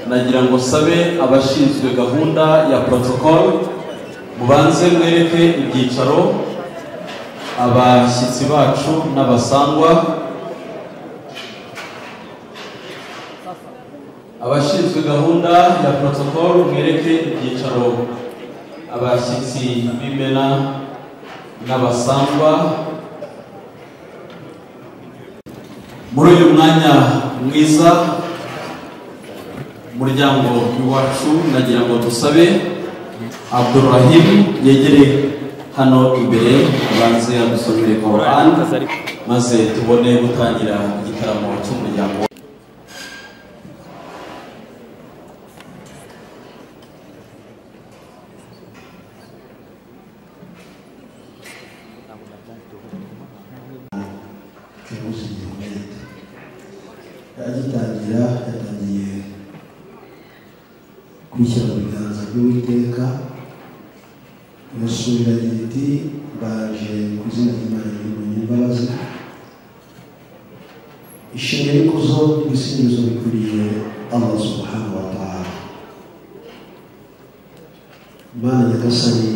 nagira ngo sabe abashinzwe gahunda ya protocol mubanze mwereke ibyicaro abashyitsi bacu n'abasangwa abashinzwe gahunda ya protocol mwereke ibyicaro abashyitsi b'imena n'abasangwa muri uyu mwanya mwiza umuryango iwacu nagira ngo dusabe abdurahim yegere hano imbere abanze adusomere korani maze tubone gutangira igitaramo cy'umuryango kibazo gikomeye agitangira yatangiye kwishyira mu biganza by'uwiteka irasubira agira iti baje ku izina ry'imana y'imbonye imbabazi ishimwe n'ikuzo ibisingizo bikwiriye allah subhanahu wa ta'ala imana nyagasani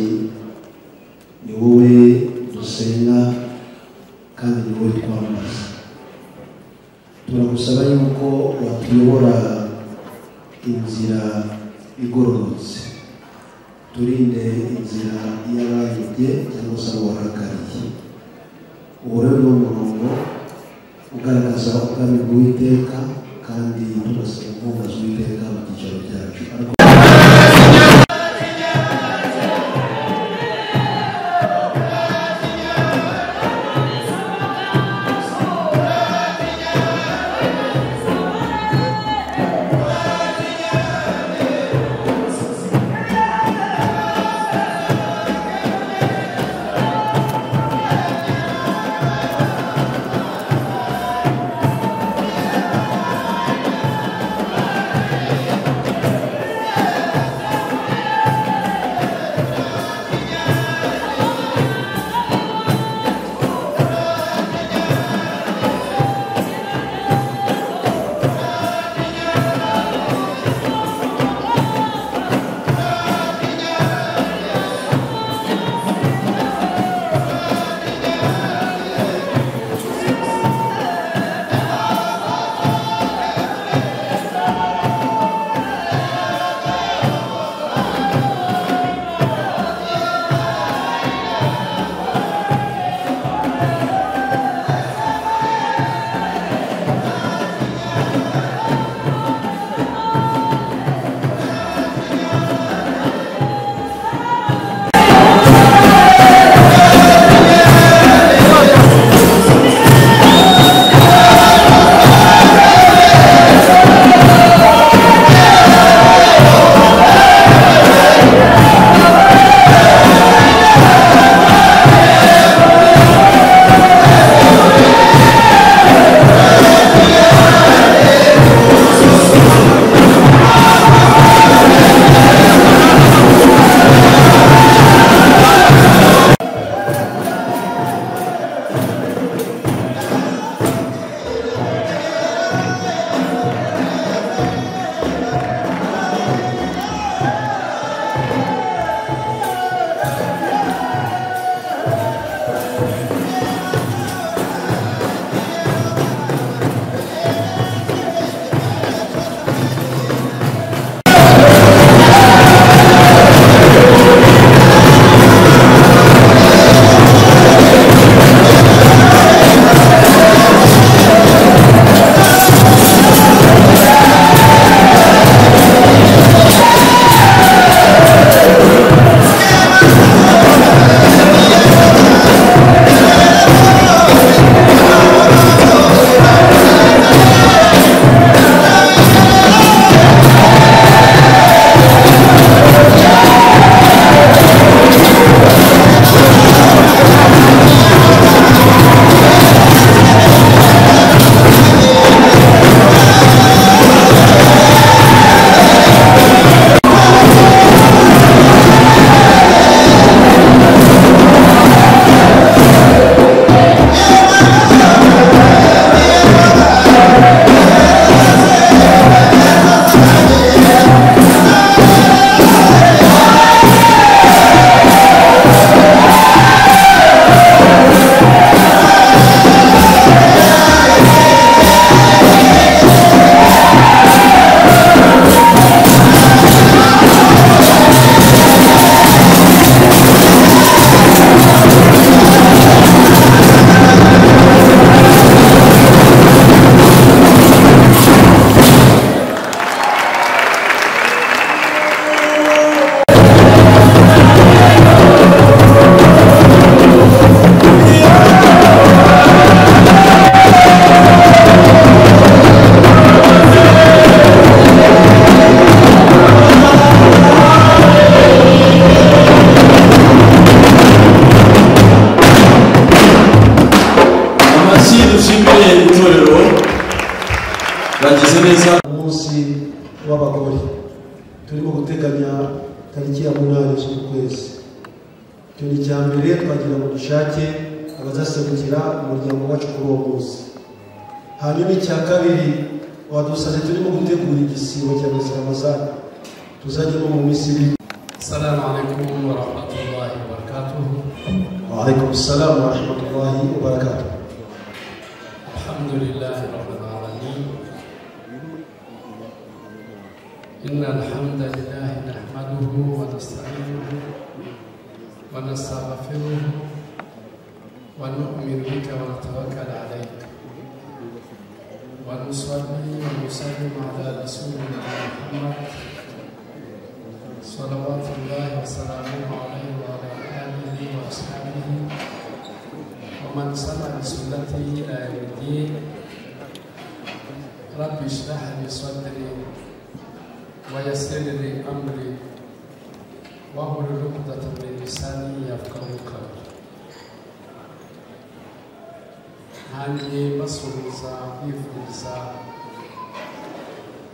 ni wowe dusenga kandi ni wowe twambaza turagusaba yuko watuyobora inzira igororotse turinde inzira y'abayobye cyangwa se abo warakariye uwo rero ni umurongo ugaragaza ubwami bw'uwiteka kandi tunasaba inkunga z'uwiteka mu byicaro byacu ariko w'abagore turimo guteganya tariki ya munani z'uku kwezi icyo ni icya mbere twagira ngo dushake abazaserukira umuryango wacu kuri uwo munsi hanyuma icya kabiri wadusaze turimo gutegura igisibo cya muziramazaga tuzajyamo mu minsi ibiri السلام عليكم ورحمة الله وبركاته وعليكم السلام ورحمة الله وبركاته الحمد لله رب العالمين إن الحمد لله نحمده ونستعينه ونستغفره ونؤمن بك ونتوكل عليك ونصلي ونسلم على رسولنا محمد صلوات الله وسلامه عليه وعلى آله وأصحابه ومن سمع بسنته إلى يوم الدين رب اشرح لي صدري ويسر لي أمري واحلل عقدة من لساني يفقه قولي nanjye basuhuza bifuriza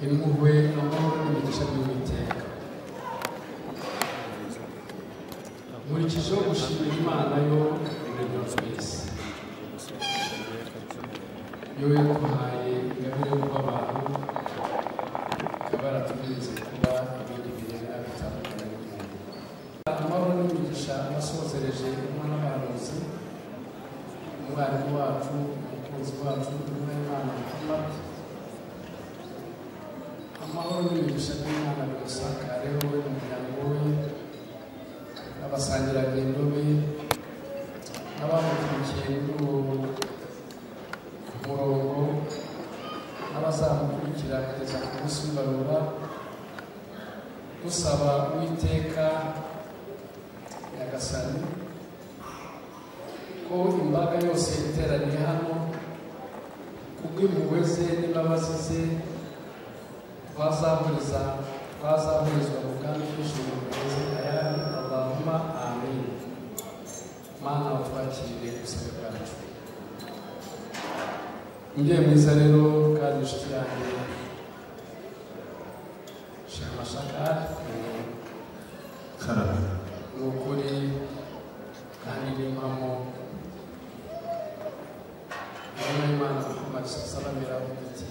impuhwe amahoro n'imigisha by'uwiteka nkurikijeho gushimira imana yo umurimo twese yo yaduhaye ingabire yo kuba abantu ikaba yaratugize kuba ibintu birebera bitandukanye amahoro n'imigisha abasozereje umwana w'abarozi umwarimu wacu umukunzi wacu intumwa y'imana muhammad amahoro n'imigisha by'imana birasakareho we umuryango we abasangirangendo be n'abamukurikiye muri uwo murongo n'abazamukurikira kugeza ku munsi w'ibarura dusaba uwiteka nyagasani ko imbaga yose iteraniye hano kubw'impuhwe ze n'imbabazi ze twazahuriza twazahurizwa mu bwami bw'ijuru bugeze ayandi allahuma amin mana watwakirire ubusabe bwacu mubyeyi mwiza rero kandi inshuti yanjye shema shakari ni ukuri kandi n'impamo intumwa y'imana muhammad salamira iti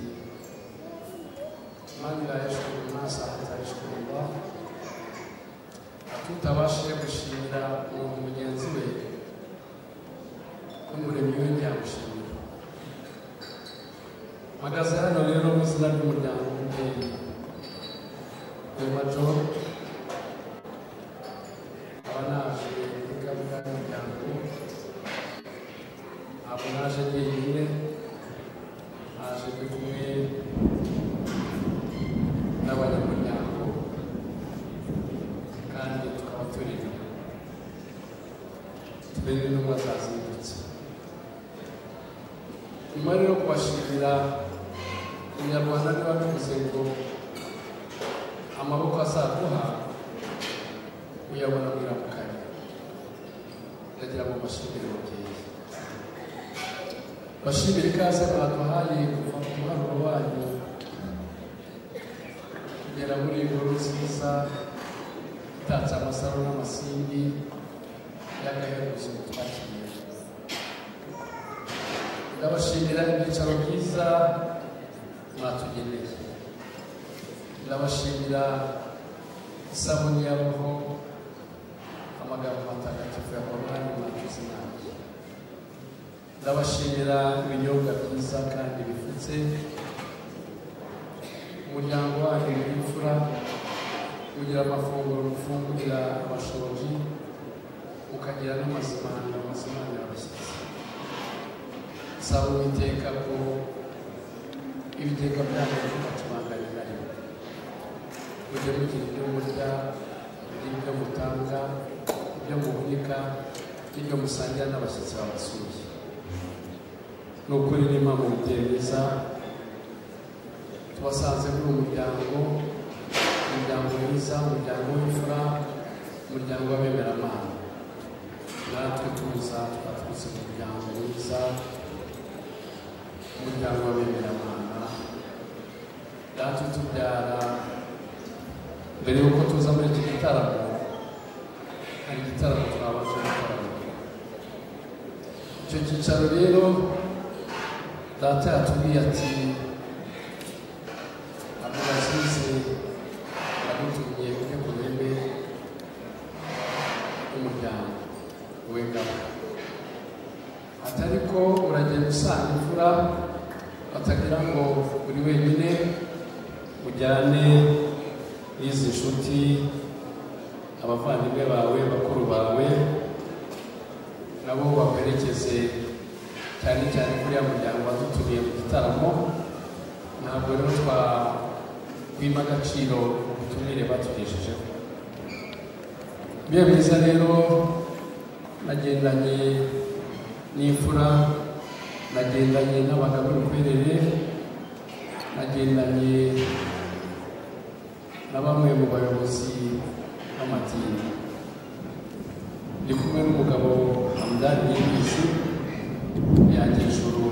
man la yashkuru الناس حتى يشكر الله tutabashije gushimira umuntu mugenzi we n'umuremyi we ntiyamushimira mpagaze hano rero mu izina ry'umuryango w'umubyeyi rwemajo aba naje muri gahunda y'umuryango ntabwo naje jyenyine naje ndi kumwe n'abanyamuryango kandi tukaba turi turi n'intumwa zazindutse nyuma rero kubashimira umunyarwanda niba bivuze ngo amaboko azaguha uyabona wiramukanye ndagira ngo mbashimire mubyeyi bashimire ikaze baduhaye kuva ku muharuro wanyu kugera muri inkuru nziza itatse amasaro n'amasimbi y'agahebuzo twakiriye ndabashimira ibyicaro byiza mwatugeneye ndabashimira isabuni ya roho amagambo matagatifu ya korani mwatuze nanjye ndabashimira ibinyobwa byiza kandi bifutse umuryango wanyu w'imfura ugira amafunguro mufungurira abashoji ukagira n'amazimaniro amazimanira abashyitsi saba uwiteka ko ibigega byanyu bitakibanganyira rimwe mujye mugira ibyo murya n'ibyo mutanga ibyo muhunika n'ibyo musangira n'abashyitsi babasuye ni ukuri n'impamvu mwiza tubasanze muri uwo muryango umuryango mwiza umuryango w'imfura umuryango w'abemeramana natwe tuza twaturutse mu muryango mwiza umuryango w'abemeramana natwe tubyara mbere y'uko tuza muri iki gitaramo hari igitaramo twabanje gukorana icyo cyicaro rero data yatubwiye ati amurazize agutumye ujye ku ntebe y'umuryango w'ingabo ati ariko uragenda usanga imfura batagira ngo uri wenyine ujyane n'izi nshuti abavandimwe bawe bakuru bawe nabo bakwerekeze cyane cyane kuri ya muryango wadutumiye mu gitaramo ntabwo rero twakwima agaciro ubutumire batugejejeho biba byiza rero nagendanye n'imfura nagendanye n'abagabo b'imikwerere nagendanye na bamwe mu bayobozi b'amadini ndi kumwe n'umugabo hamdani y'ibizi yanjye ijuru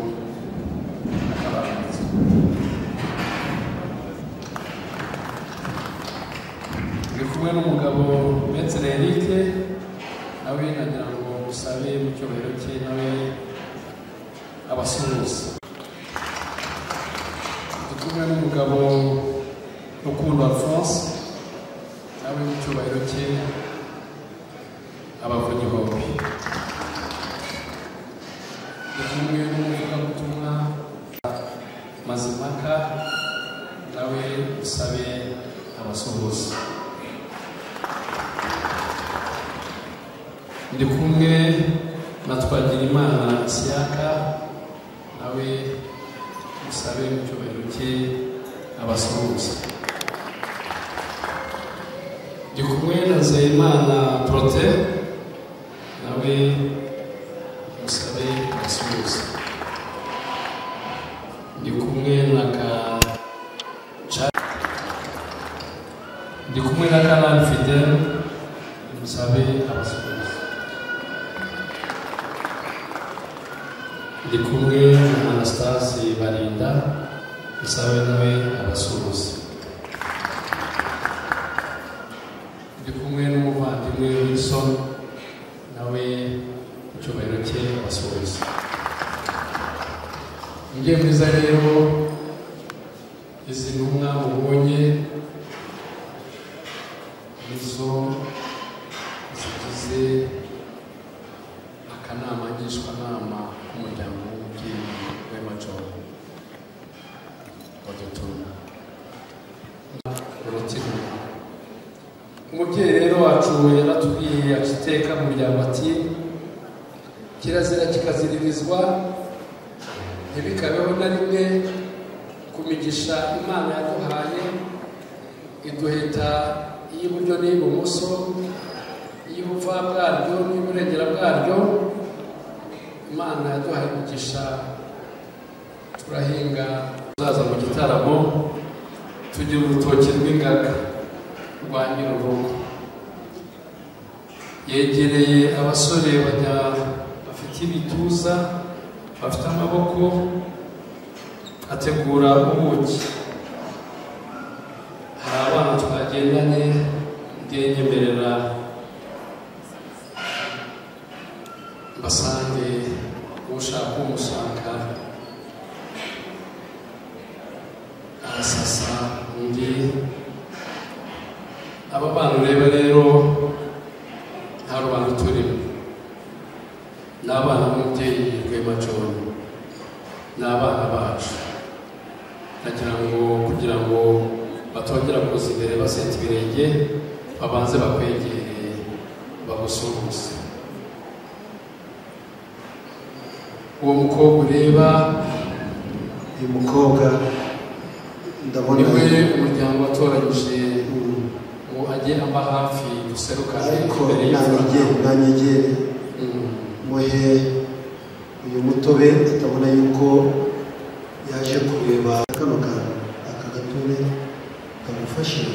akabaranze ndi kumwe n'umugabo metere erike nawe nagira ngo musabe mu cyubahiro cye nawe abasuhuza ndi kumwe n'umugabo rukundo alphonse nawe mu cyubahiro cye abavunyi bombi ndi kumwe n'umuvugabutumwa mazimaka nawe usabe abasuhuza ndi kumwe na twagirimana siyaka nawe usabe mu cyubahiro cye abasuhuza ndi kumwe na nzeyimana porote nawe musabe abasuhuza ndi kumwe na ka Ca- ndi kumwe na kanari fidele musabe abasuhuza ndi kumwe na anastasi barinda musabe nawe abasuhuza ndi kumwe n'umuvandimwe wilson nawe icyubahiro cye abasuhuza njye mwiza rero izi ntumwa mubonye nizo zigize akanama ngishwanama k'umuryango w'umubyeyi w'emajoro wadutumye urutima umubyeyi rero wacu yaratubwiye akiteka mu muryango ati kirazira kikaziririzwa ntibikabeho na rimwe ku migisha imana yaduhaye iduhita iy'iburyo n'iy'ibumoso iy'ubupfa bwaryo n'iy'uburengera bwaryo imana yaduhaye imigisha turahinga tuzaza mu gitaramo tugira urutoki rw'ingaga rwa nyir'urugo yegereye abasore bajya bafite ibituza bafite amaboko ategura ubuki hari abana twagendanye ngiye nyemerera mbasange ushaka umusanga arasasa undi aba bana ureba rero nta rubanda turimo ni abana b'umubyeyi Rwema John ni abana bacu nagira ngo kugira ngo batongera kuza imbere basenta ibirenge babanze bakwegere bagusuhuze uwo mukobwa ureba uyu mukobwa ndabona ni we umuryango watoranyije ngo ajye amba hafi duserukane ariko imbere y'imfura nanyegere nanyegere Mm. muhe uyu mutobe atabona yuko yaje kureba kano kantu aka gatobe kamufashe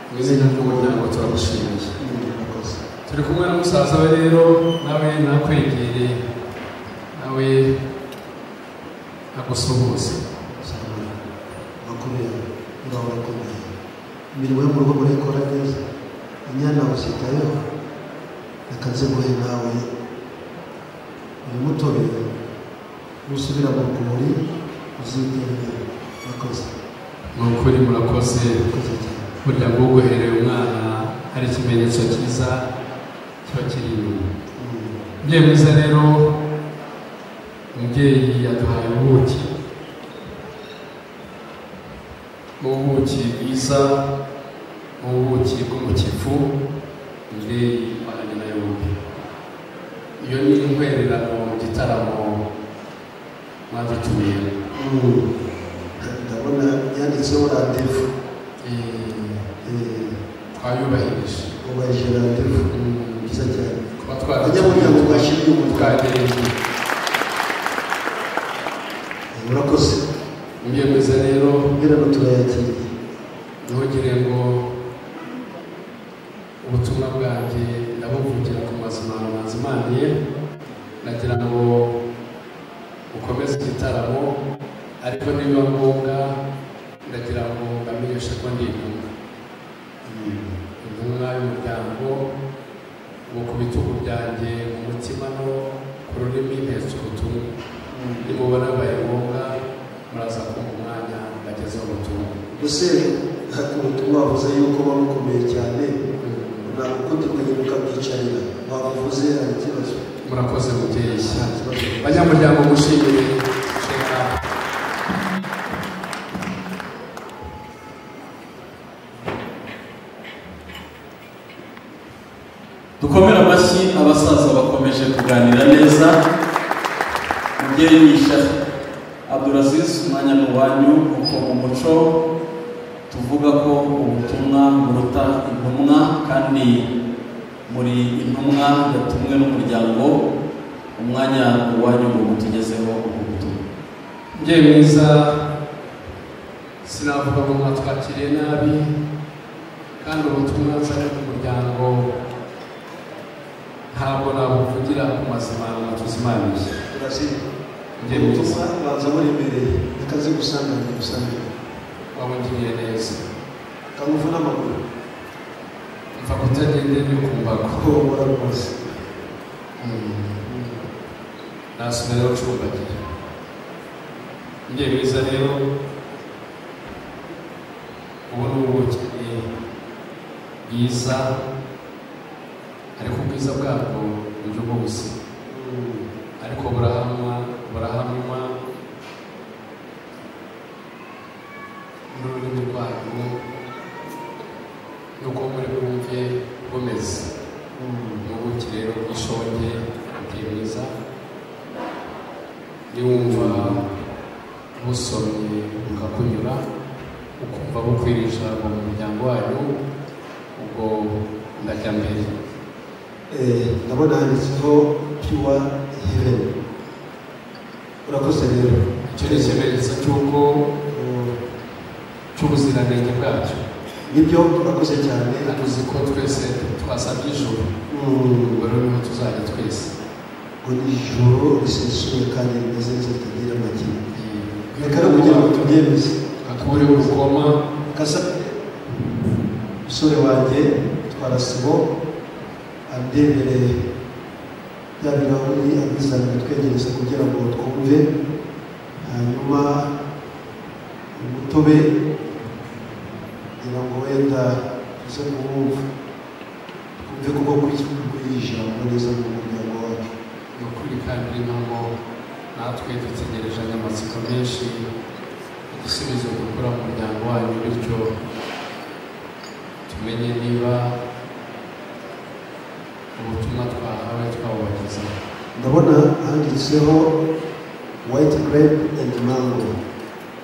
mu izina ry'umuryango turagushimiye murakoze turi kumwe na musaza we rero nawe nakwegere nawe agusuhuze cyane bakomeye urabakomeye imirimo yo mu rugo murayikora neza inyana uzitayeho reka nzimuhe nawe uyu mutobe nusubira mu rwuri uzigenge murakoze ni ukuri murakoze murakoze cyane burya ngo uguhereye umwana hari ikimenyetso cyiza kiba kiri inyuma Mm. umubyeyi mwiza rero umubyeyi yaduhaye ubuki ubuki bwiza ubuki bwo mu kivu umubyeyi wajyanye na yombi iyo ni intwererano mu gitaramo mwadutumiye Mm. ndabona yanditseho randevu Eh, twayubahirije wubahirije randevu byiza cyane kuba abanyamuryango twashyiriye umutwaro twagereye murakoze umubyeyi mwiza rero ubwirano turayakiriye ntugire ngo ubutumwa bwanjye ndabuvugira ku mazima manzimaniye nagira ngo ukomeze igitaramo ariko nibiba ngombwa ndagira ngo mbamenyeshe ko ndi intumwa intumwa y'umuryango ubu ku bitugu byanjye mu mutima no ku rurimi ntetse ubutumwa nimubona bibaye ngombwa muraza kumva umwanya mbagezeho ubutumwa musore hari ubutumwa wavuze yuko wari ukomeye cyane ntabwo ukundi kugenda ukabyicarira wavuze hari ikibazo murakoze mubyeyi nta kibazo banyamuryango mushimire dukomere amashyi abasaza bakomeje kuganira neza mubyeyi yishaje abduraziz umwanya ni uwanyu kuko mu muco tuvuga ko ubutumwa buruta intumwa kandi muri intumwa yatumwe n'umuryango umwanya ni uwanyu ngo mutugezeho ubu butumwa mubyeyi mwiza sinavuga ngo mwatwakiriye nabi kandi ubutumwa nzanye ku muryango ntabwo nabuvugira ku mazima matuzimaniye uraziba mubyeyi mwiza ubutumwa banza buremereye akazi gusanganira gusangira wabungiriye neza kamuvu n'amaguru mva kutagende no ku mbago kuko ubura rwose nasubira ucumbagira mubyeyi mwiza rero ubu ni ubuki bwiza ariko ubwiza bwabwo buryo bwose ariko burahamwa burahamwa n'ururimi rwabwo n'uko muri bwumve bumeze ni ubuki rero bw'ishonge buteye mwiza niwumva busomye bukakunyura ukumva bukwiriye ijambo mu muryango wanyu ubwo ndajya mbere Eh, ndabona handitseho piwa heveni urakoze rero icyo ni ikimenyetso cy'uko cy'ubuziranenge bwacyo nibyo urakoze cyane tuzi ko twese twasabye ijuru Mm. ubwo rero niho tuzajya twese ngo ni ijoro risesuye kandi rimeze neza ritagira amakemwa reka no kugira ngo Akure tubyemeze urukoma kasa musore wanjye twarasibo andemereye bya birahuri abizanira twegereza kugira ngo twumve hanyuma umutobe kugira ngo wenda tuze kuwumva twumve kuko kuri ijambo neza mu muryango wacu ni ukuri kandi niyo mpamvu natwe dutegereje amatsiko menshi igisubizo dukura mu muryango wanyu bityo tumenye niba ubutumwa twahawe twabubageza ndabona handitseho white grape and mango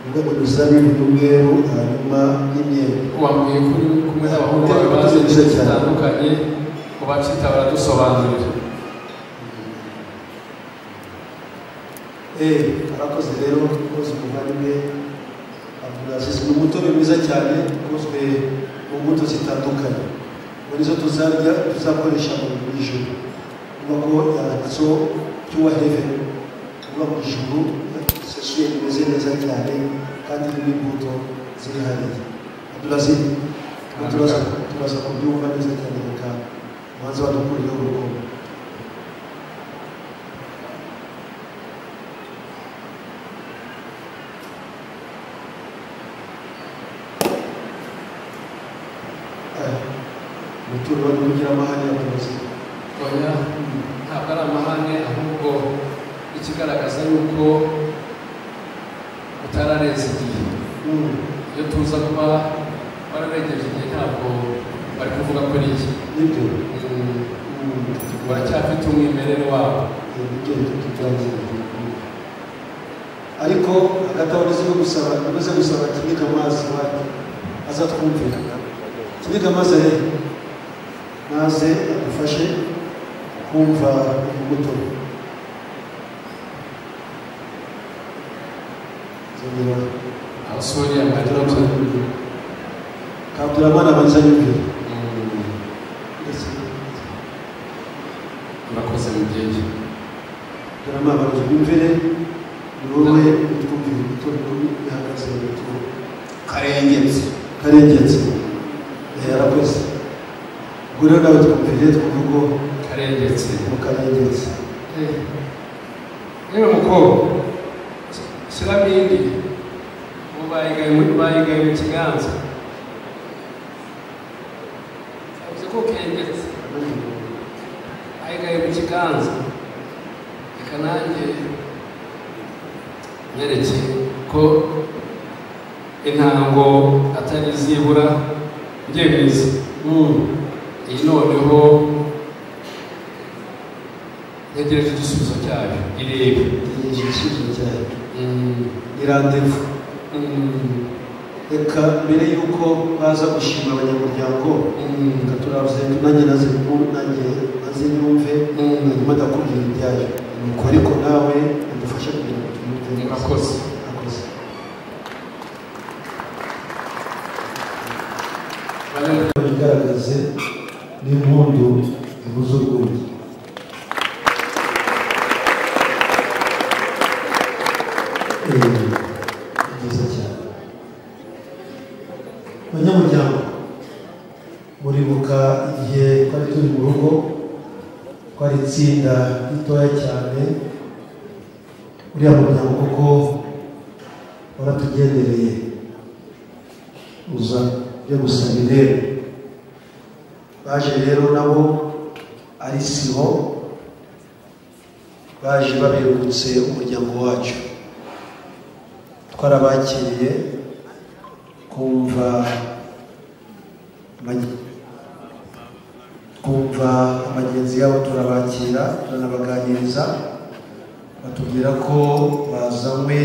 uvuga ngo imizabibu n'umweru hanyuma n'imyembe wambwiye kuri kumwe n'abahungu bawe bazi ibintu bitandukanye ubacita baradusobanurira Eh, arakoze rero koze umuvandimwe abdulaziz ni umutobe mwiza cyane ukozwe mu mbuto zitandukanye muri zo tuzarya tuzakoresha mu ijoro kuba ko yanditseho byuwa heveni kuba mu ijoro risesuye rimeze neza cyane kandi n'imbuto zihariye abdulaziz turaza turaza kubyumva neza cyane reka ubanze wadukurireho urukundo umutungo wari ugira amahane yakomeje oya ntabwo ari amahane ahubwo ikigaragaza yuko utararenza igihe iyo tuza kuba wararengeje igihe ntabwo bari kuvuga ko ari iki nibyo Mm, baracyafite umwimerere wabo iyo bigenda tubyangirira ariko hagati aho umaze no gusaba umaze gusaba kiniga amazi wati azatwumvira kiniga amazi ari he? maze adufashe kumva imbuto zongera aho sori yamarira kabuturamana abanza yumvira ndetse murakoze mu gihe Rama abantu bumvire ni wowe utwumvira umutungo ihagaze mu mutungo karengetse karengetse yarakoze ubwo rero nawe twumvire twumva ko karengetse mu karengetse Eh, yewe mukobwa shyiramo indi ubu bayigaye mu- bayigaye mu kiganza yavuze ko kengetse ayigaye mu kiganza reka nanjye nyereke ko intango atari izibura njyemizi iyi noneho ntegereje igisubizo cyayo irebe ni igisubizo cyane Mm, ni randevu mm, reka mbere y'uko baza gushima abanyamuryango mm, reka turabuze nanjye naze kumva- nanjye naze nyumve mm. hanyuma ndakubwira ibyayo nuko ariko nawe udufashe kugira ngo tumwumve neza murakoze akoze Bane- igaragaze n'impundu ibuze urwuri Eh, ni byiza cyane banyamuryango muribuka igihe twari turi mu rugo twari itsinda ritoya cyane uriya muryango kuko waratugendereye uza byo gusaba irembo baje rero nabo ari sibo baje babengutse umuryango wacu twarabakiriye kumva amagi- kumva abagenzi yabo turabakira turanabaganiriza batubwira ko bazanywe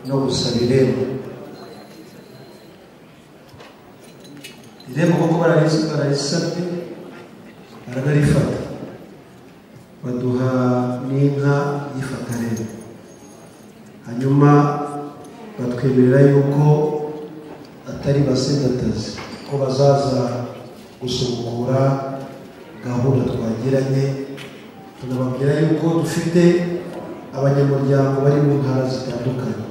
no gusaba irembo irembo koko bararisa- bararisabye baranarifata baduha n'inka yifata rero hanyuma batwemerera yuko atari basendatazi ko bazaza gusubukura gahunda twagiranye tunababwira yuko dufite abanyamuryango bari mu ntara zitandukanye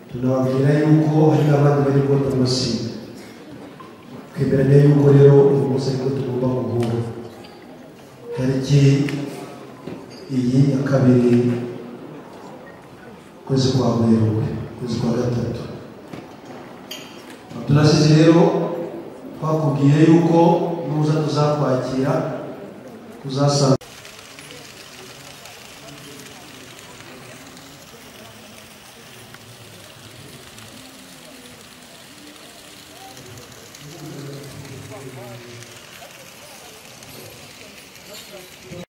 tunababwira yuko hari abandi bari kubona amasinya twemeranya yuko rero uyu munsi ariko tugomba guhura tariki iyi ya kabiri ukwezi kwa werurwe ukwezi kwa gatatu turasize rero twakubwiye yuko nuza tuzakwakira tuzasanga